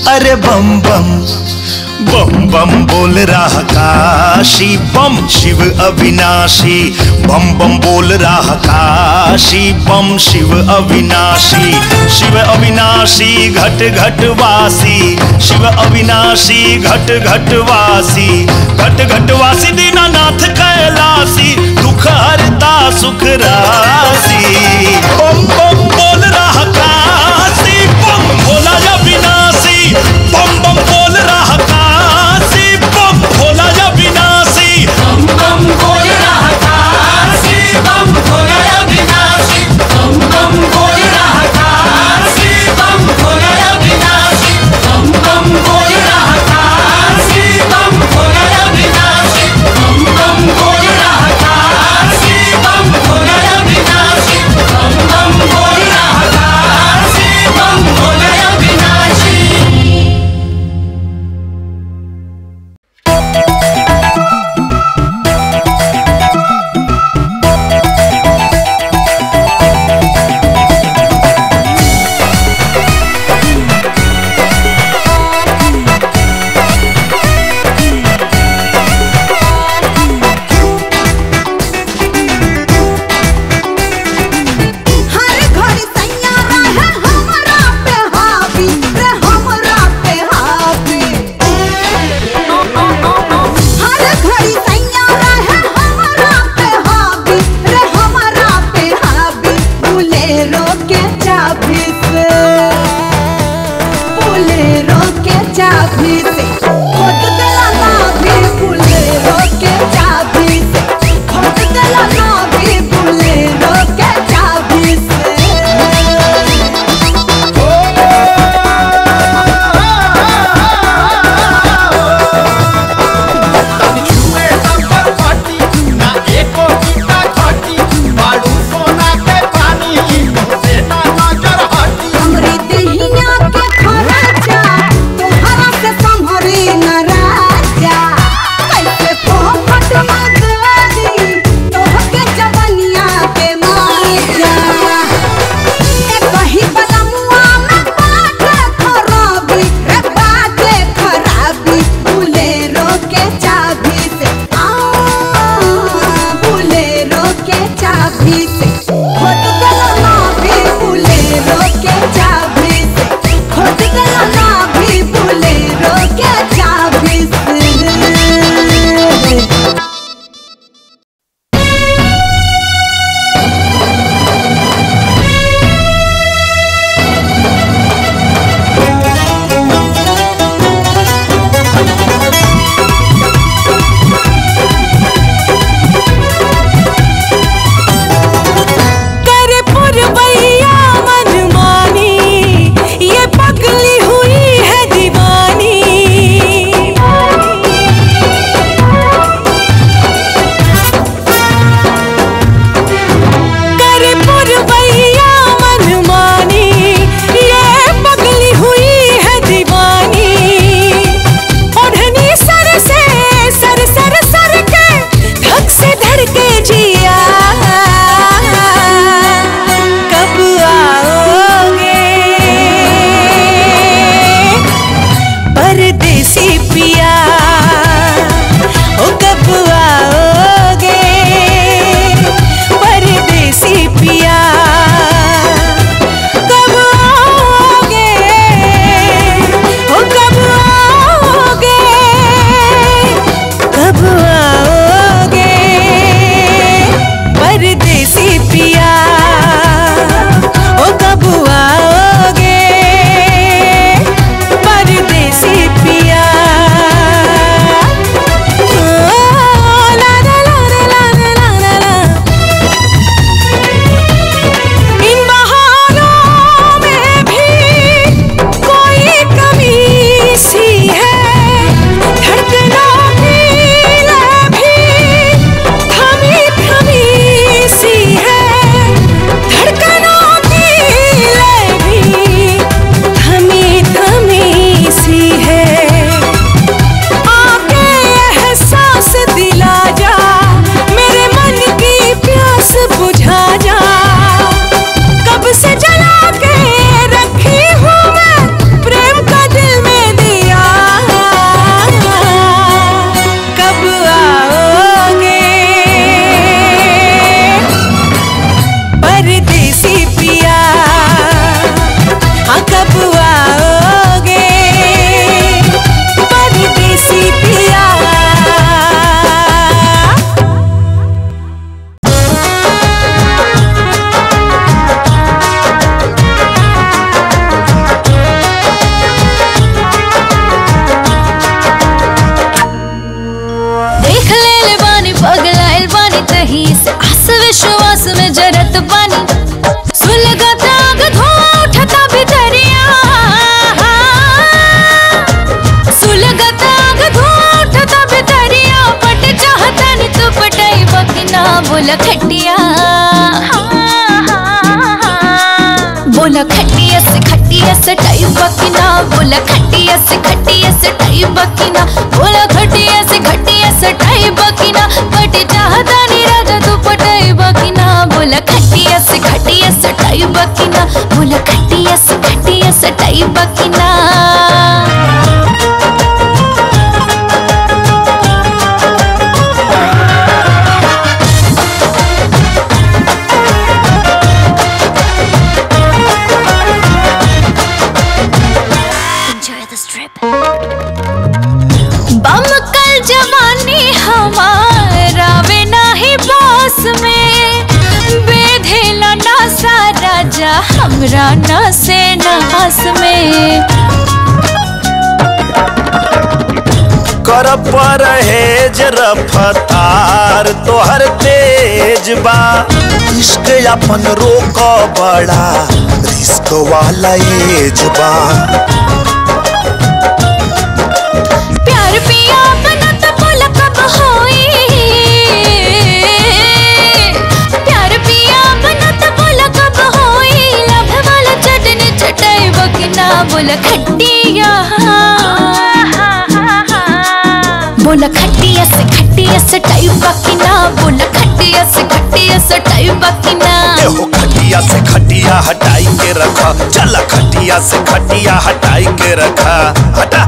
अरे बम बम बम बम बोल रहा काशी बम शिव अविनाशी बम बम बोल रहा काशी बम शिव अविनाशी शिव अविनाशी घट घट वासी शिव अविनाशी घट घट वासी घट घट वासी दीनानाथ कैलासी दुख हरता सुख राशि बम बम बोल रहा काशी बम भोला अविनाशी बम बम बोल रहा काशी बम भोला अविनाशी बम बम बोल रहा काशी बम भोला अविनाशी बम बम बोल रहा काशी बम भोला अविनाशी बम बम बोल रहा काशी बम भोला अविनाशी बम बम बोल रहा काशी बम भोला अविनाशी बम बम बोल रहा काशी बम भोला अविनाशी हर घड़ी सैया रहे हमरा पे हावी रे हमरा पे हावी हर घड़ी सैया रहे हमरा पे हावी रे हमरा पे हावी बुलेरो के चाबी से बुलेरो के चाबी से खोद देला ना भी बुलेरो के चाबी से खोद देला ना भी बुलेरो के चाबी से हमरी देहिया के खर्चा तोहरा से संभरी बानी सुलगत आग धुआं उठता भितरिया सुलगत आग धुआं उठता भितरिया पट चाहतन तू पटाई बकिना बोला खटिया बोला खटिया से खटिया से टाई बकिना बोला खटिया से खटिया से टाई बकिना बोला खटिया से खटिया से टाई बकिना पट चाहता नी राजा तू पटाई बकिना बोला खटिया से खटिया से टाई बकिना बोला खटिया से खटिया से टाई बकिना Enjoy this trip. बम कल जवानी हमारा वे नाही बॉस में बेधेला ना सा राजा हमरा ना से नास में कर परहेज रफ्तार तोहर तेज बा इश्क अपन रोक बड़ा रिस्क वाला एज बा प्यार पिया बना तो बोला कब होई प्यार पिया बना तो बोला कब होई लभ वाला चटनी चटाई बकिना बोला खटिया बोला खटिया से खटिया से टाई बकिना बोला खटिया से खटिया से टाई बकिना एहो खटिया से खटिया हटाई के रखा चला खटिया से खटिया हटाई के रखा हटा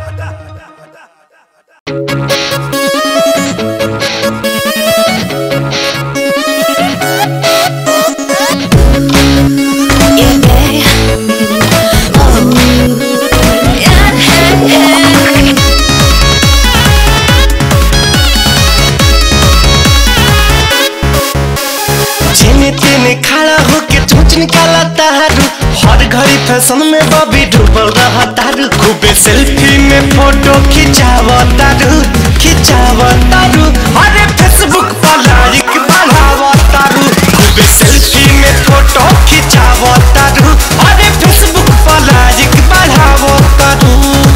जेने तेने खड़ा होके चोच निकाला तारू हर घड़ी फैशन में बॉबी डूबल रहा तारू खूबे सेल्फी में फोटो खिंचाव तारू खिंचाव तारू अरे फेसबुक पर लाइक बढ़ाव तारू खूबे सेल्फी में फोटो खिंचाव तारू अरे फेसबुक पर लाइक बढ़ाव तारू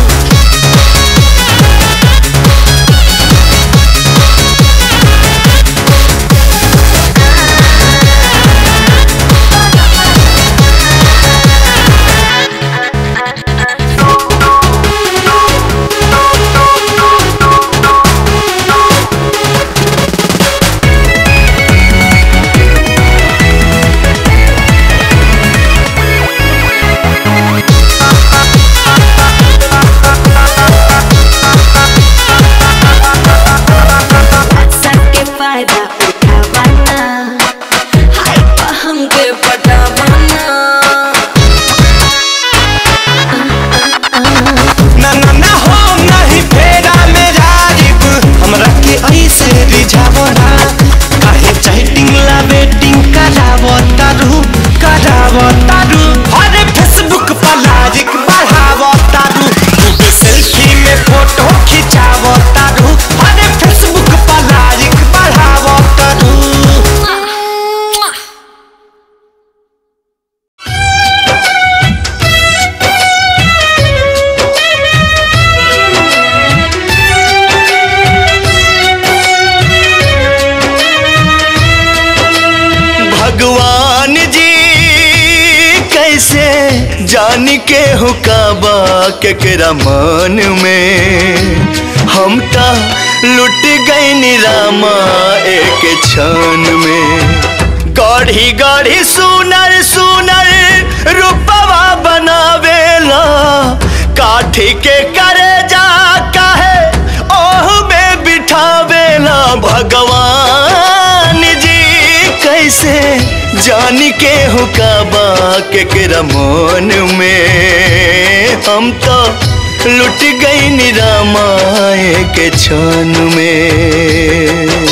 सबके फायदा उठावाना हाय पा हमके पटावाना ना ना ना हो नहीं फेरा में राजीव हमरा के ऐसे रिझावो ना काहे चैटिंग ला वेटिंग करावो तारू करावो तारू अरे फेसबुक पर लाइक बढ़ावो तारू खूब सेल्फी में फोटो खिंचावो तारू अरे फेसबुक पर लाइक बढ़ावो तारू भगवान जी कैसे जान के हुकाबा केकरा मन में हम ता लुट गए निरामा एक क्षण में गढ़ी गढ़ी सुनर सुनर रूपवा बनावेला काठी के करे जा काहे ओह में बिठावेला भगवान जी कैसे जान के हुकाबा केकरा मन में हम तो लुट गई निरामाए के क्षण में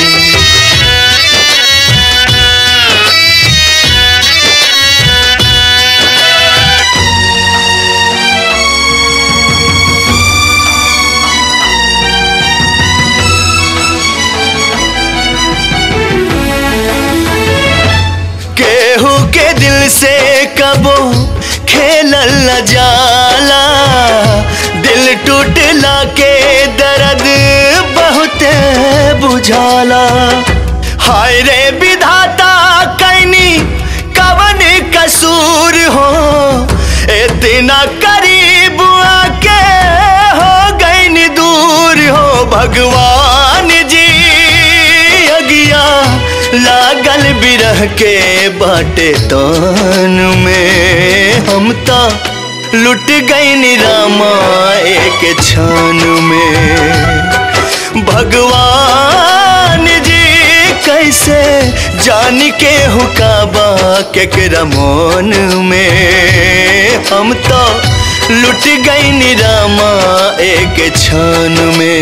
से कबो खेलल न जाला दिल टूटला के दर्द बहुत बुझाला हाय रे विधाता कैनी कवन कसूर हो इतना करीब आके हो गई दूर हो भगवान जी अगिया लागल बिरह के बाटे तान में हम तो लुट गई रामा एक क्षण में भगवान जी कैसे जान के हुकाबा केकरा मन में हम तो लुट गई निरामा एक क्षण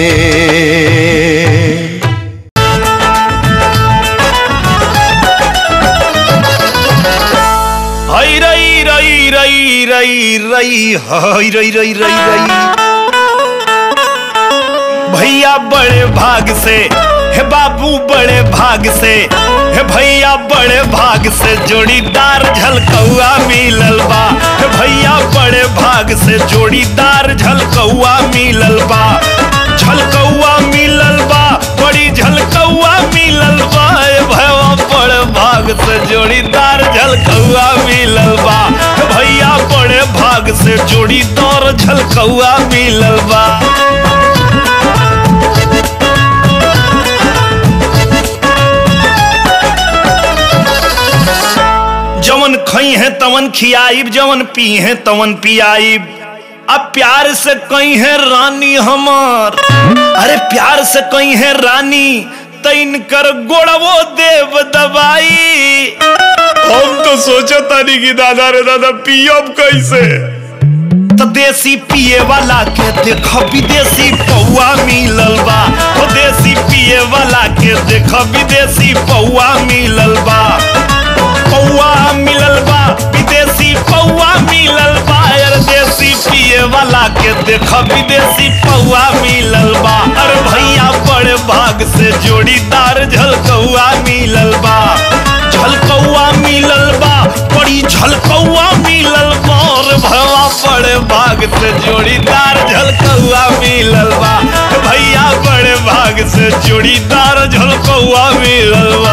में हई रई रई रई रई रई हई रई रई रई रई भैया बड़े भाग से हे बाबू बड़े भाग से हे भैया बड़े भाग से जोड़ीदार झलकौआ मिलल बा हे भैया बड़े भाग से जोड़ीदार झलकौआ मिलल बा झलकौआ मिलल बा बड़ी झलकौआ मिलल बा ए भैया बड़े भाग से जोड़ीदार झलकौआ मिलल बा हे भैया बड़े भाग से जोड़ीदार झलकौआ मिलल बा जवन खई है तवन खियाइब जवन पी है तवन पियाइब अब प्यार से कई है रानी हमार अरे प्यार से कई है रानी तैन कर गोड़वो देव दबाई हम तो सोचा तानी कि दादा रे दादा पियब कैसे तो देसी पिए वाला के देख विदेशी पौआ मिलल बा तो देसी पिए वाला के देख विदेशी पौआ मिलल बा पौआ मिलल बा विदेशी पौआ मिलल बा यार देसी पिए वाला के देख विदेशी पौआ मिलल बा अरे भैया बड़े भाग से जोड़ीदार झलकौआ मिलल बा झलकौआ मिलल बा बड़ी झलकौआ मिलल बा और भवा बड़े भाग से जोड़ीदार झलकौआ मिलल बा भैया बड़े भाग से जोड़ीदार झलकौआ मिलल बा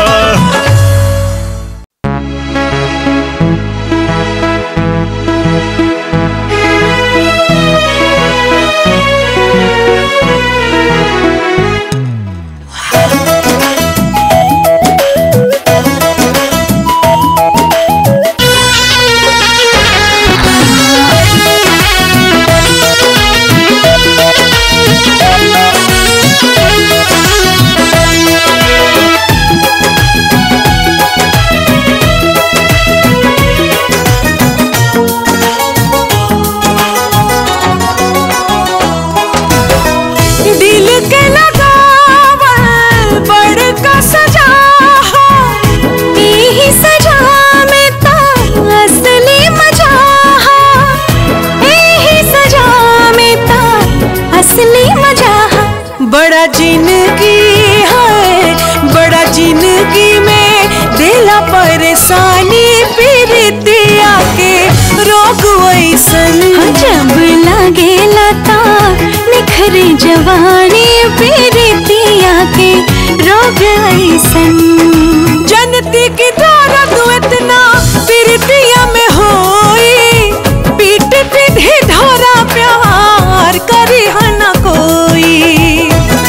दिल के लगावल बड़का सजा हो एही सजा में ता असली मजा हो एही सजा में ता असली मजा हो बड़ा जिंदगी है बड़ा जिंदगी में दिला परेशानी पीरितिया के रोग वैसन जब लागेला ता निखरे जवानी पीरितिया के रोग ऐसन जनती की दर्द इतना पीरितिया में होई पीट पीट ढोरा प्यार करी हना कोई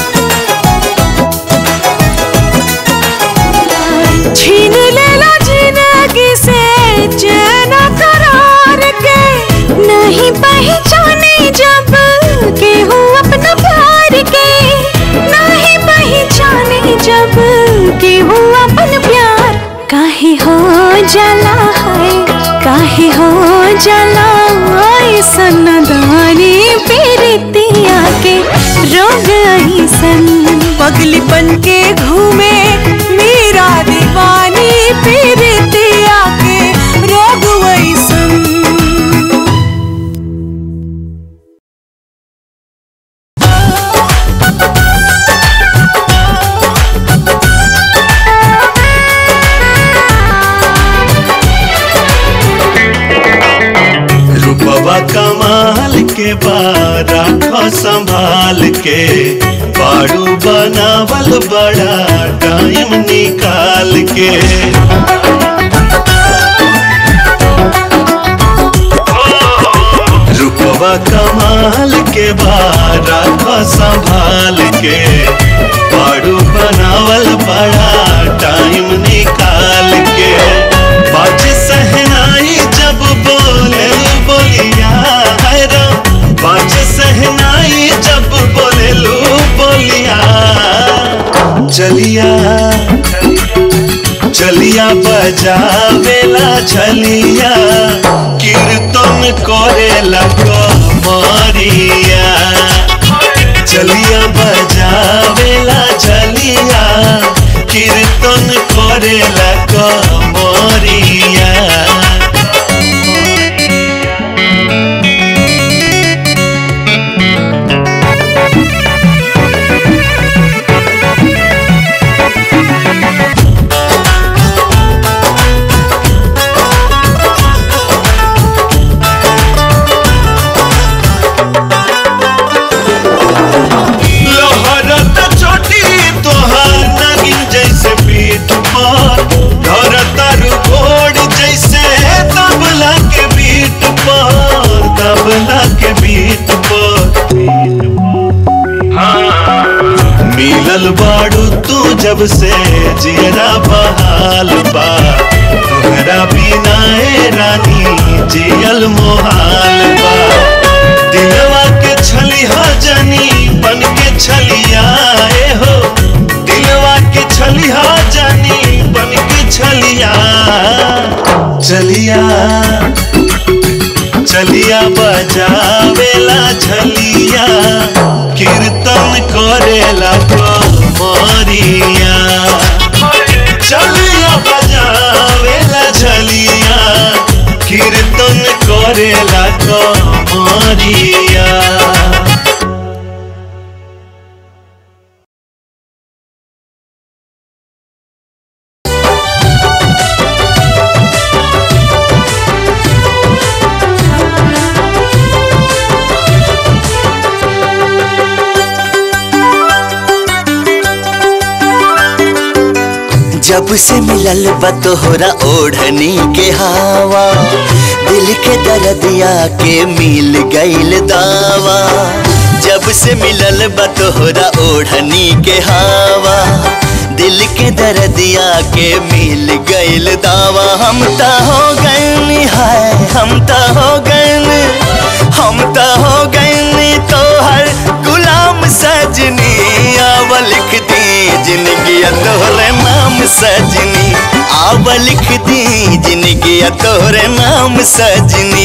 छीन लेला जिंदगी से चैन करार के नहीं पहचाने जब केहू अपना प्यार के नहीं पहचाने जब केहू अपन प्यार काहे हो जला है काहे हो जला ऐसन दानी पीरितिया के रोग ऐसन पगलीपन के घूमे मेरा दीवानी पीरितिया के रोग वैसन हाँ कमाल के बारा खो संभाल के बाड़ू बनावल बड़ा टाइम निकाल के रूपवा कमाल के बारा खो संभाल के बाड़ू बनावल बड़ा टाइम निकाल के बाज सहनाई जब बोले बोलिया है रो बाज सहनाई जब बोले लो बोलिया चलिया चलिया बजावेला छलिया कीर्तन करेला कमरिया चलिया बजावेला छलिया कीर्तन करेला कमरिया लहरत चोटी तोहार नागिन जैसे पीठ पर धर तारू घोड़ जैसे तबला के बीट पर तबला के बीट पर मिलल बाड़ू तू जब से जियरा बहाल बा तोहरा बिना ए रानी जियल मोहाल बा दिलवा के छलिया जनी बन के छलिया ए हो दिलवा के छलिया जनी बन के छलिया चलिया चलिया बजावेला छलिया कीर्तन करेला कमरिया चलिया बजावेला छलिया कीर्तन करेला कमरिया जब से मिलल बा तोहरा ओढ़नी के हवा दिल के दर्दिया के मिल गईल दावा जब से मिलल बा तोहरा ओढ़नी के हवा दिल के दर्दिया के मिल गईल दावा हम त हो गए हाय हम त हो गए हम त हो गए तोहर गुलाम सजनी आव लिख दी जिंदगी तोहरे नाम सजनी आव लिख दी जिंदगी तोहरे नाम सजनी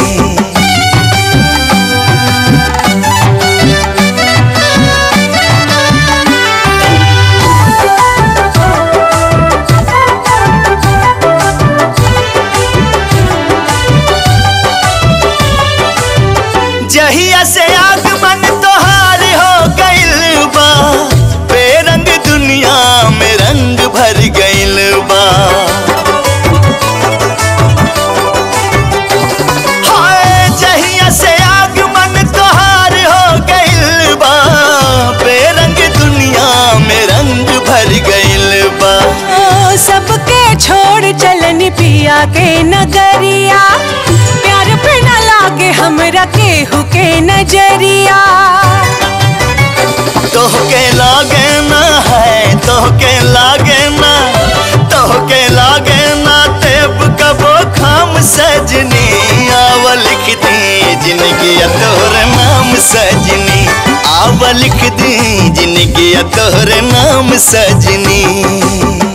जहिया से आगमन तोहार हो गइल बा बेरंग दुनिया में रंग भर गइल बा हाय जहिया से आगमन तोहार हो गइल बा बेरंग दुनिया में रंग भर गइल बा ओ, सबके छोड़ चलन पिया के नगरिया प्यार पे न लागे हमरा केहू के नजरिया तोहके लागे ना है तोहके लागे ना तोहके लागे ना तेब कबो खाम सजनी आव लिख दी जिंदगी तोहरे नाम सजनी आव लिख दी जिंदगी तोहरे नाम सजनी